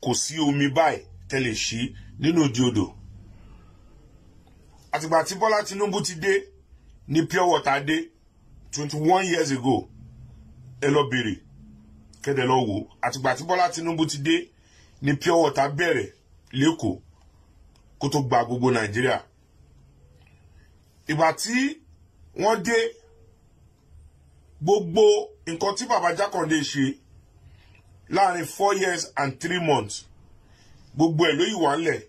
kò sí omi báyìí tẹ́lẹ̀ ṣí nínú òdi odò àtìgbà tí bọ́lá tinubu ti dé ní pure water dé twenty one years ago ẹ lọ bèrè kẹ́dẹ̀ lọ wò àtìgbà tí bọ́lá tinubu ti dé ní pure water bẹ̀rẹ̀ lẹ́kọ̀ọ́ kó tó gba gbogbo nàìjíríà ìgbà tí wọ́n dé gbogbo nǹkan tí baba jákàndé ṣe láàrin four years and three months gbogbo ẹ̀ ló yìí wà ńlẹ̀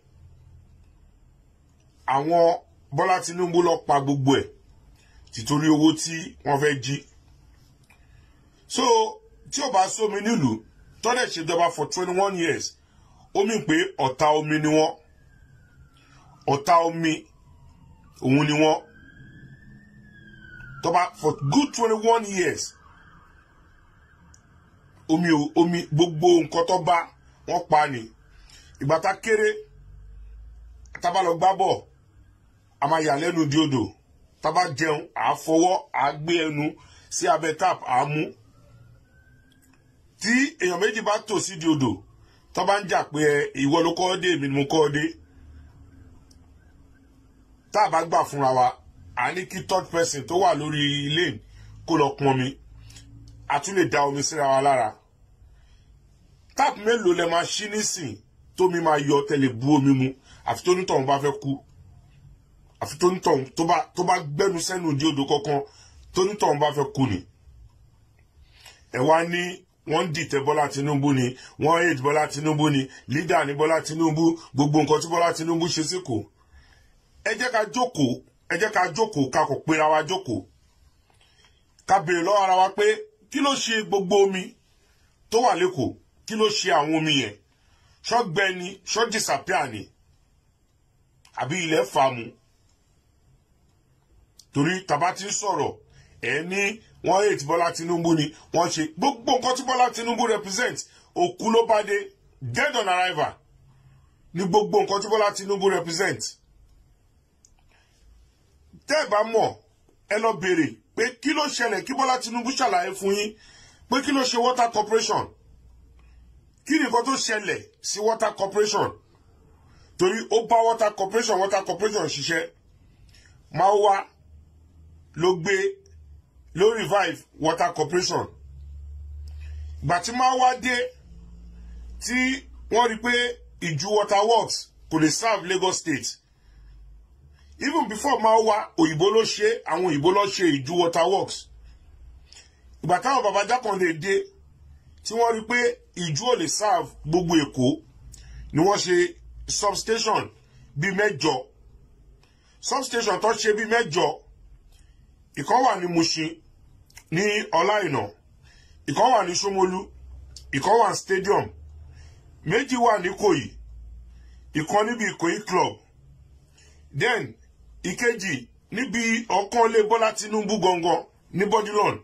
àwọn bọ́lá tinubu lọ pa gbogbo ẹ̀ títorí owó tí wọ́n fẹ́ jí so tí ò bá sómi nílùú tọ́lẹ̀ ṣèjọba for twenty one years ó mì pé ọ̀tá omi ni wọ́n ọ̀tá omi òun ni wọ́n tọ́ba for good twenty one years omi omi gbogbo nǹkan tó bá wọ́n pa ni ìgbà tá kéré tábà lọ gbá bọ̀ a máa yà lẹ́nu di odò tábà jẹun à á fọwọ́ à á gbé ẹnu sí abẹ́ tap à á mú tí èèyàn méjì bá tò sí di odò tó bá ń jà pé ìwọ ló kọ́ dé èmi ni mo kọ́ dé tá a bá gbà fúnra wa à ní kí third person tó wà lórí lane kó lọ pọn mi a tún lè da omi síra wa lára tap mélòó lẹ máa ṣí nísìn tómi máa yọ tẹlẹ bu omi mu àfi tó nítọ̀hún bá fẹ́ kú àfi tó nítọ̀hún tó bá gbẹ́nu sẹ́nu di odò kankan tó nítọ̀hún bá fẹ́ kú ni ẹ wá ní wọ́n ń dìtẹ̀ bọ́lá tinubu ni wọ́n hate bọ́lá tinubu ni leader ní bọ́lá tinubu gbogbo nǹkan tí bọ́lá tinubu ṣe síkò ẹ jẹ́ ká jókòó ẹ jẹ́ ká jókòó ká kò pera wa jókòó ká béèrè lọ́wọ́ ara wa pé kí ló ṣe gbogbo omi tó wà lẹ́kọ̀ọ́ kí ló ṣe àwọn omi yẹn ṣọ́gbẹ́ ni ṣọ́ disappear ni àbí ilẹ̀ fàmù torí tàbá ti ń sọ̀rọ̀ ẹ̀ ní wọ́n hate bọ́lá tinubu ni wọ́n ṣe gbogbo nǹkan tí bọ́lá tinubu represent òkú ló bá dé dead on arrival ní gbogbo nǹkan tí bọ́lá tinubu represent tẹ́ ẹ̀ bá mọ̀ ẹ lọ béèrè pé kí ló ṣẹlẹ̀ kí bọ́lá tinubu ṣàlàyé fún yín pé kí ló ṣe water corporation kí ni nǹkan tó ṣẹlẹ̀ sí water corporation torí ó bá water corporation water corporation ṣiṣẹ́ máa wá ló gbé ló revive water corporation ìgbà tí máa wá dé tí wọ́n rí pé ìjú water works kò lè serve lagos state even before máa wá òyìnbó ló ṣe àwọn òyìnbó ló ṣe ìjú water works ìgbà táwọn baba jákàndé dé tí wọ́n rí pé ìjú ò lè serve gbogbo èkó ni wọ́n ṣe substation bíi mẹ́jọ substation tó ṣe bíi mẹ́jọ ìkan wà ní mushin ní ọláìnà ìkan wà ní ṣómolú ìkan wà ní stadium méjì wà ní kòyí ìkan níbi ìkòyí club then ìkejì níbi ọ̀kan lé bọ́lá tinubu gangan ní bodilon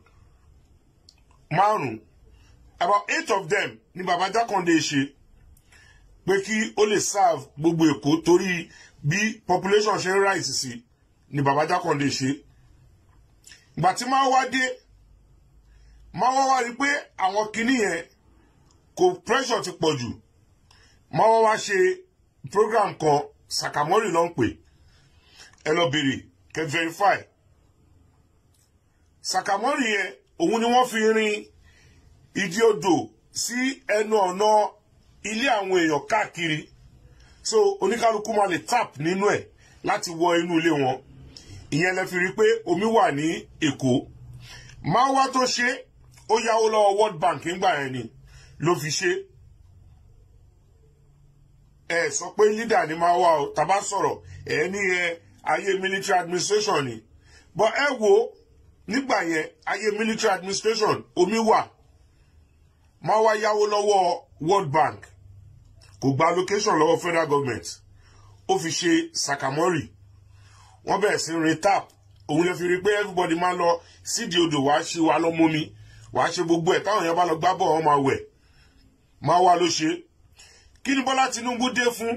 márùn about eight of them ni baba jákàndé ṣe pé kí ó lè serve gbogbo èkó torí bí population ṣe ń rise sí ni baba jákàndé ṣe ìgbà tí máa wá dé máa wá wá rí pé àwọn kinní yẹn kò pressure ti pọ̀ jù máa wá wá ṣe program kan sakamori ló ń pè ẹ lọ bèrè kẹ verify sakamori yẹn òun ni wọ́n fi rin ìdí odò sí ẹnu ọ̀nà ilé àwọn èèyàn káàkiri so oníkálukú máa lè tap nínú ẹ̀ láti wọ inú ilé wọn ìyẹn lẹ fi rí i pé omi wà ní èkó máa wá tó ṣe ó yáwó lọ́wọ́ world bank ńgbà yẹn ni ló fi ṣe ẹ sọ pé leader ni máa wá o tàbá sọ̀rọ̀ ẹ ní ẹ ayé military administration ni but ẹ wo nígbà yẹn ayé military administration omi wà máa wá yáwó lọ́wọ́ world bank kò gba allocation lọ́wọ́ federal government ó fi ṣe sakamori wọ́n bẹ̀rẹ̀ sí rin tap òun lè fi rí pé everybody máa lọ sídìí odò wàá ṣe wàá lọ mọ́mi wàá ṣe gbogbo ẹ̀ táwọn èèyàn bá lọ gbá bọ̀ wọ́n máa wẹ̀ máa wá ló ṣe kí ni bọ́lá tinubu dé fún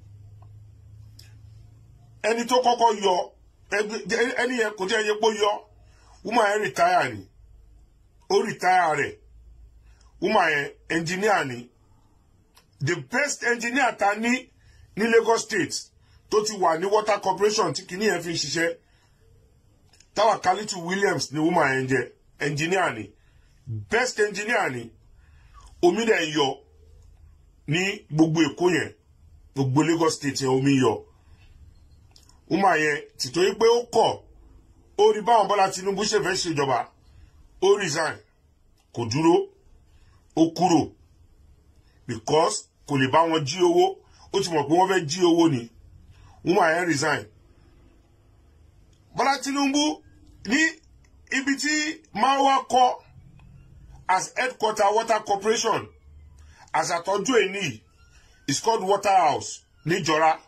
ẹni tó kọ́kọ́ yọ ẹni yẹn kò jẹ́ ẹyẹ pé ó yọ wúmọ̀ yẹn rìtáyà ni ó rìtáyà rẹ̀ wúmọ̀ yẹn ẹnjìníà ni the best engineer ta ní ní Lagos State tó ti wà ní water corporation tí kìíní yẹn fi ń ṣiṣẹ́ táwa Kalitu Williams ni woman yẹn jẹ́ engineer ni best engineer ni omi dẹ̀ ń yọ ní gbogbo Èkó yẹn gbogbo Lagos State yẹn omi yọ woman yẹn tìtorí pé ó kọ̀ ó rí báwọn Bọ́lá Tinubu ṣe fẹ́ ṣèjọba ó resign kò dúró ó kúrò because kò lè bá wọn jí owó ó ti mọ̀ pé wọ́n fẹ́ jí owó ni woman yẹn resign Bọ́lá Tinubu ní ibi tí Marwa kọ́ as headquarter water corporation as àtọ́jú ẹni is called Waterhouse níjọra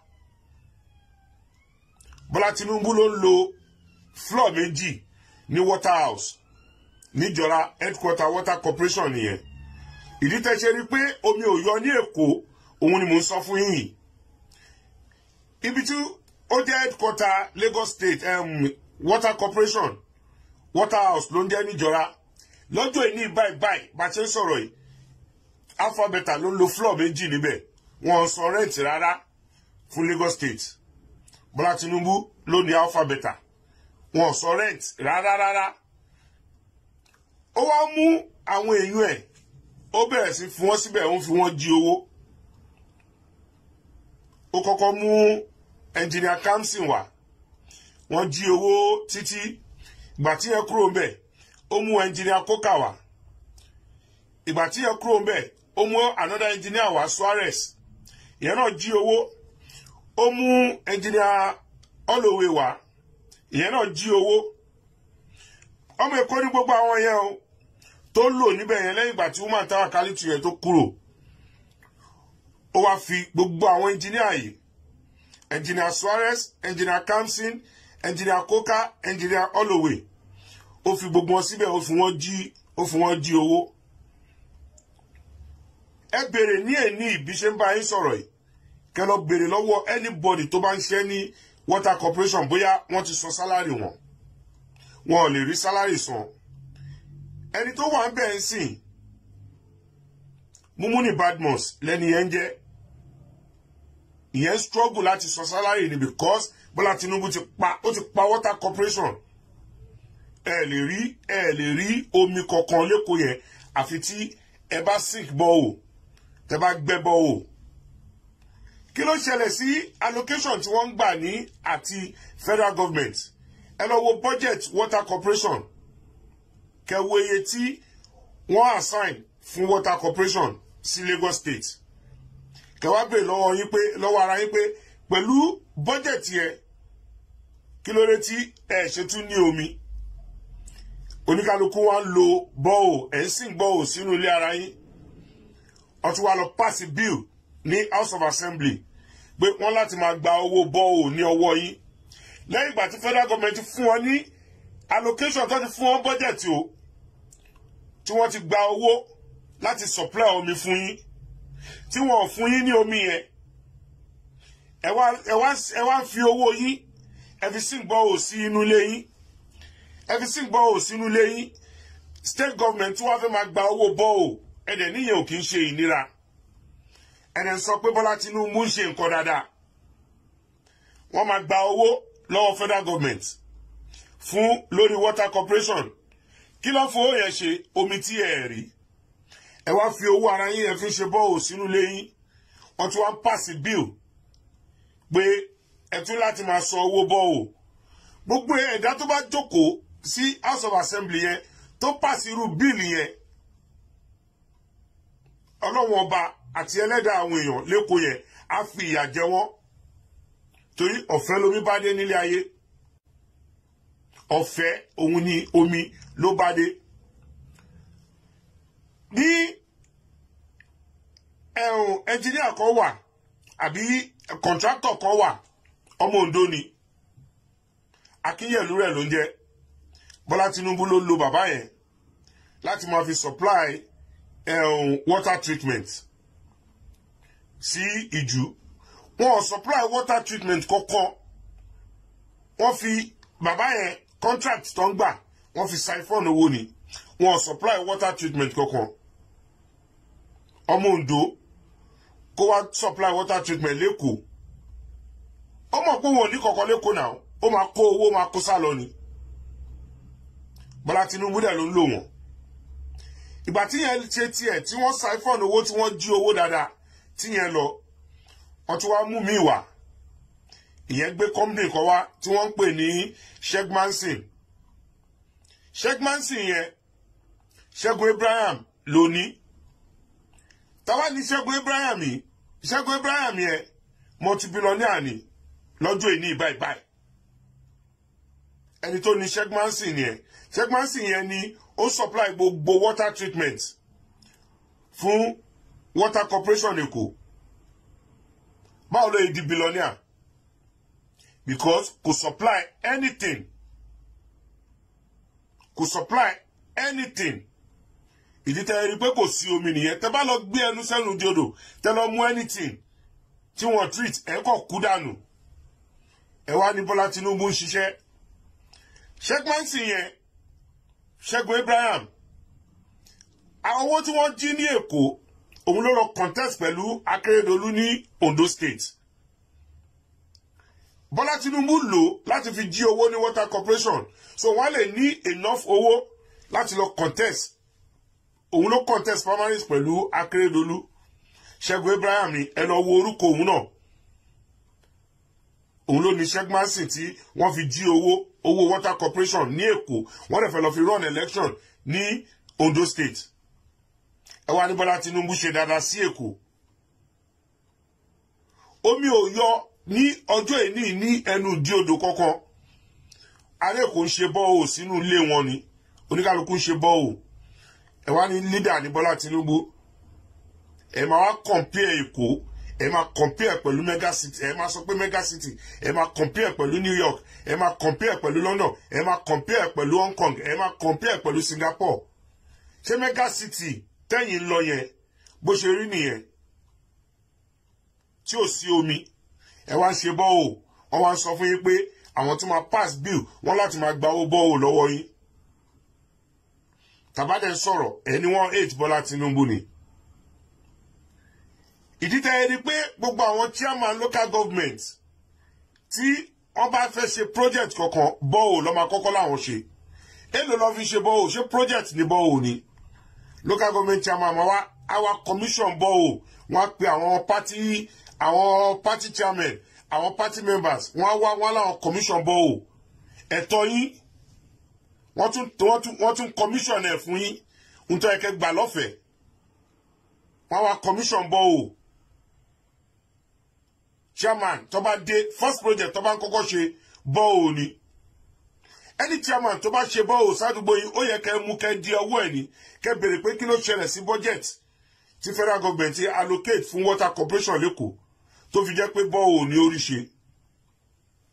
Bọ́lá Tinubu ló ń lo floor méjì ní Waterhouse níjọra headquarter water corporation nìyẹn ìdí tẹ́ ṣe rí pé omi ò yọ ní Èkó òun ni mò ń sọ fún yín ibi tí ó jẹ́ headquarter Lagos State um, water corporation Waterhouse ló ń jẹ́ níjọra lọ́jọ́ ìní báyìí báyìí bá ṣe ń sọ̀rọ̀ yìí alphabeta ló ń lo floor méjì níbẹ̀ wọn sọ rent rárá fún Lagos State Bọ́lá Tinubu ló ní alphabeta wọn sọ rent rárá rárá ó wá mú àwọn èèyàn ẹ̀ ó bẹ̀rẹ̀ sí fún wọn síbẹ̀ ó ń fi wọ́n jí owó ó kọ́kọ́ mú ẹnjìnìà Kamsin wá wọ́n jí owó títí ìgbà tí yẹn kúrò ń bẹ̀ ó mú ẹnjìnìà Coker wá ìgbà tí yẹn kúrò ń bẹ̀ ó mú another engineer wá Suarez ìyẹn náà jí owó ó mú ẹnjìnìà Holloway wá ìyẹn náà jí owó ọmọ Èkó ní gbogbo àwọn yẹn o tó lò níbẹ̀ yẹn lẹ́yìn ìgbà tí woman Tawa Kalitu yẹn tó kúrò ó wá fi gbogbo àwọn ẹnjìnìà yìí ẹnjìnìà Suarez ẹnjìnìà Kamsin ẹnjìnìà Coker ẹnjìnìà Holloway ó fi gbogbo wọn síbẹ̀ ó fi wọ́n jí ó fi wọ́n jí owó ẹ béèrè ní èní ìbí ṣe ń bá yín sọ̀rọ̀ yìí kẹ́ lọ béèrè lọ́wọ́ anybody tó bá ń ṣe ní water corporation bóyá wọ́n ti san sálárì wọn wọn ò lè rí sálárì san ẹni tó wà ń bẹ̀ ń sìn Mumuni Badmus lẹ́ni yẹn ń jẹ́ ìyẹn struggle láti san sálárì ni because Bọ́lá Tinubu ti pa ó ti pa water corporation ẹ lè rí ẹ lè rí omi kankan lẹ́kọ̀ọ́ yẹn àfi tí ẹ bá sink bọ́ọ̀ tẹ bá gbẹ́ bọ́ọ̀ kí ló ṣẹlẹ̀ sí allocation tí wọ́n ń gbà ní àti federal government ẹ lọ wo budget water corporation kẹwo iye tí wọ́n assign fún water corporation sí Lagos state kẹwàá bèrè lọ́wọ́ yín pé lọ́wọ́ ara yín pé pẹ̀lú budget yẹn kí ló dé tí ẹ ṣètú ní omi oníkálukú wa ń lo bọ́ọ̀ ẹ̀ ń sìn bọ́ọ̀ sínú ilé ara yín wọ́n tún wá lọ pass bill ní house of assembly pé wọ́n láti máa gba owó bọ́ọ̀ ní ọwọ́ yín lẹ́yìn ìgbà tí federal government fún wọn ní allocation tó ti fún wọn budget o tí wọ́n ti gba owó láti supply omi fún yín tí wọ́n ò fún yín ní omi yẹn ẹ wá ẹ wá ẹ wá fi owó yín ẹ fi sìn bọ́ọ̀ sí inú ilé yín ẹ fi sìn bọ́ọ̀ sínú ilé yín state government tí wọ́n fẹ́ máa gba owó bọ́ọ̀ ẹ̀dẹ̀ níyẹn ò kì í ṣe ìnira ẹ̀dẹ̀ sọ pé Bọ́lá Tinubu ń ṣe nǹkan dáadáa wọ́n máa gba owó lọ́wọ́ federal government fún lórí water corporation kí ló fowó yẹn ṣe omi tí ẹ rí ẹ wá fi owó ara yín ẹ fi ṣe bọ́ọ̀ sínú ilé yín wọ́n tún wá ń pàṣẹ bill pé ẹ tún láti máa san owó bọ́ọ̀ gbogbo ẹ̀dá tó bá jókòó sí house of assembly yẹn tó pàṣẹ irú bíìlì yẹn ọlọ́wọ́n ọba àti ẹlẹ́dàá àwọn èèyàn lẹ́kọ̀ọ́ yẹn á fi ìyà jẹ wọ́n torí ọ̀fẹ́ lomi bá dé nílé ayé ọ̀fẹ́ òun ni omi ló bá dé ní ẹ̀hún ẹnjìníà kan wà àbí kọ̀ǹtráktọ̀ kan wà ọmọ Ondo ni Akínyẹ̀lú rẹ̀ ló ń jẹ́ Bọ́lá Tinubu ló lo bàbá yẹn láti máa fi supply um, water treatment sí ìjú wọn ò supply water treatment kankan wọ́n fi bàbá yẹn contract tó ń gbà wọ́n fi siphon owó ni wọn ò supply water treatment kankan ọmọ Ondo kó wá supply water treatment lẹ́kọ̀ọ́ ó mọ̀ pé wọn ò ní kọ̀ọ̀kan lẹ́kọ̀ọ́ náà ó máa kó owó máa kó sá lọ ni Bọ́lá Tinubu dẹ̀ ló ń lò wọ́n ìgbà tí yẹn ṣe tiẹ̀ tí wọ́n siphon owó tí wọ́n jí owó dáadáa tí yẹn lọ wọ́n tún wá mú mi wá ìyẹn gbé company kan wá tí wọ́n ń pè ní Shegmansin Shegmansin yẹn Ṣẹ́gun Abraham ló ní táwa ní Ṣẹ́gun Abraham yìí Ṣẹ́gun Abraham yẹn multi-billionaire ni lọ́jọ́ ìní báyìí báyìí ẹni tó ní Shegmansin yẹn Shegmansin yẹn ni ó supply gbogbo water treatment fún water corporation Èkó báwo ló yẹ di billionaire because kò supply anything kò supply anything ìdí tẹ́ ẹ rí pé kò sí omi nìyẹn tẹ́ bá lọ gbé ẹnu sẹ́nu di odò tẹ́ lọ mú anything tí wọ́n treat ẹ kọ̀ kú dànù ẹ wá ní Bọ́lá Tinubu ń ṣiṣẹ́ Shegmansin yẹn Ṣẹ́gun Abraham àwọn owó tí wọ́n jí ní Èkó òun ló lọ contest pẹ̀lú Akérédolú ní Ondo State Bọ́lá Tinubu lò láti fi jí owó ní water corporation so wọ́n lè ní enough owó láti lọ contest òun ló contest primaries pẹ̀lú Akérédolú Ṣẹ́gun Abraham ni ẹ lọ wo orúkọ òun náà òun ló ní Shegmansin tí wọ́n fi jí owó owó water corporation ní Èkó wọ́n dẹ̀ fẹ́ lọ fi run election ní Ondo State ẹ wá ní Bọ́lá Tinubu ṣe dáadáa sí Èkó omi ò yọ ní ọjọ́ ìní ní ẹnu ìdí odò kankan ará Èkó ń ṣe bọ́ọ̀ sínú ilé wọn ni oníkálukú ń ṣe bọ́ọ̀ ẹ wá ní leader ní Bọ́lá Tinubu ẹ máa wá compare Èkó ẹ máa compare pẹ̀lú mega city ẹ máa sọ pé mega city ẹ máa compare pẹ̀lú New York ẹ máa compare pẹ̀lú London ẹ máa compare pẹ̀lú Hong Kong ẹ máa compare pẹ̀lú Singapore ṣé mega city tẹ́yìn lọ yẹn bó ṣe rí nìyẹn tí ò sí omi ẹ wá ń ṣe bọ́ọ̀ wọ́n wá ń sọ fún yín pé àwọn tó máa pass bill wọ́n láti máa gba owó bọ́ọ̀ lọ́wọ́ yín tàbádẹ́ sọ̀rọ̀ ẹni wọ́n eight Bọ́lá Tinubu ni ìdí tẹ́ ẹ rí pé gbogbo àwọn chairman local government tí wọ́n bá fẹ́ ṣe project kankan bọ́ọ̀ lọ́ máa kọ́kọ́ láwọn ṣe èlò lọ́ fi ṣe bọ́ọ̀ ṣé project ní bọ́ọ̀ ni local government chairman ma wá àwa commission bọ́ọ̀ wọ́n á pe àwọn party àwọn party chairman àwọn party members wọ́n á wá wọ́n láwọn commission bọ́ọ̀ ẹ̀tọ́ yín wọ́n tún wọ́n tún wọ́n tún commission ẹ̀ fún yín nítorí ẹ̀kẹ́ gbà lọ́fẹ̀ẹ́ wọ́n á wá commission bọ́ọ̀ chairman tó bá dé first project tó bá ń kọ́kọ́ ṣe bọ́ọ̀ ni ẹni chairman tó bá ṣe bọ́ọ̀ sádùúgbò yìí ó yẹ kẹ́ mú kẹ́ di ọwọ́ ẹ̀ ní kẹ́ béèrè pé kí ló ṣẹlẹ̀ sí budget tí federal government allocate fún water corporation lẹ́kọ̀ọ́ tó fi jẹ́ pé bọ́ọ̀ ní orí ṣe